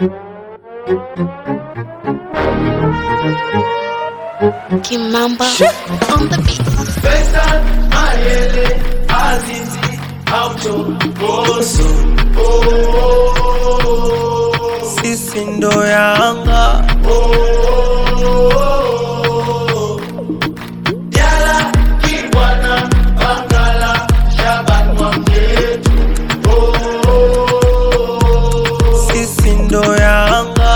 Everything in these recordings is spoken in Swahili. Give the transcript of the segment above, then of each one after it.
Kimamba on the beat. Faisal, Mayele, Azizi, Auto, Boso, oh, sisi ndo Yanga, Yala, Kibwana, Bangala, Shaban Mwamyetu, sisi ndo Yanga.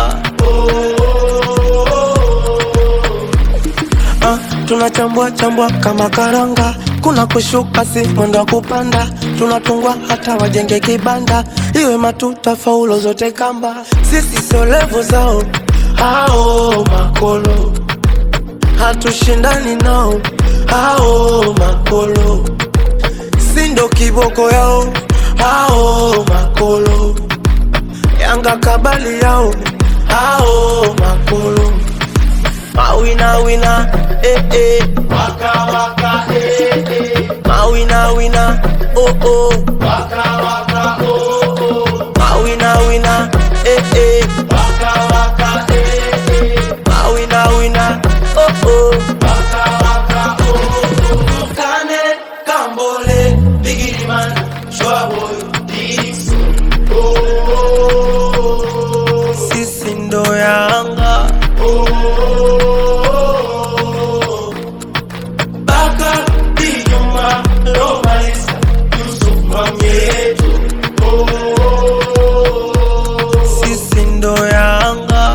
Ah, tunachambua chambua kama karanga, kuna kushuka si mwendo wa kupanda, tunatungwa hata wajenge kibanda, iwe matuta faulo zote kamba, sisi sio levo zao hao makolo, hatushindani nao hao makolo, si ndo kiboko yao hao makolo, Yanga kabali yao hao makolo Mawina wina, eh eh. Waka Waka, eh, eh, Mawina wina, oh oh. Waka Waka, oh, oh, Mawina wina, eh eh. Waka Waka, eh, eh, Mawina wina, oh oh. Waka Waka, oh, oh, Kane, Kambole, Biggie Man, Shwaboy, Dixon, oh, Sisi ndo Yanga, Baka, Dijuma, Lomalisa, Yusuf Mamietu, oh, sisi ndo Yanga.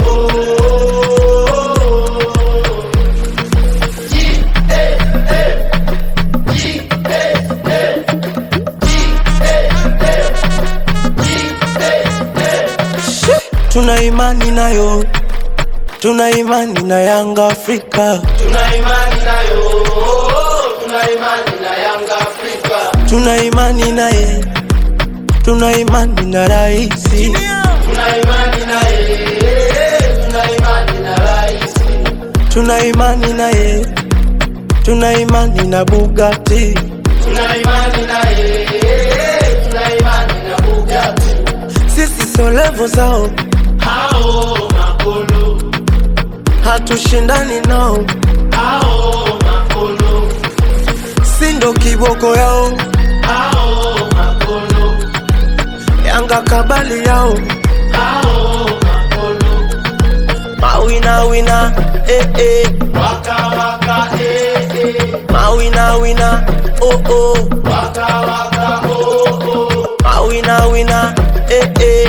Tuna imani nayo, tuna imani na Yanga Afrika, tuna imani nayo, tuna imani na Yanga Afrika, tuna imani naye, tuna imani na raisi, tuna imani naye, tuna imani na rais, tuna imani naye, tuna imani na Bugatti. tuna imani naye, tuna imani na Bugatti, Sisi sio levo zao, hao makolo, hatushindani nao, hao makolo, si ndo kiboko yao, hao makolo, Yanga kabali yao, hao makolo, mawina wina, eh eh, waka waka, eh, eh, mawina wina, oh oh, waka waka, oh, oh, mawina wina, eh eh,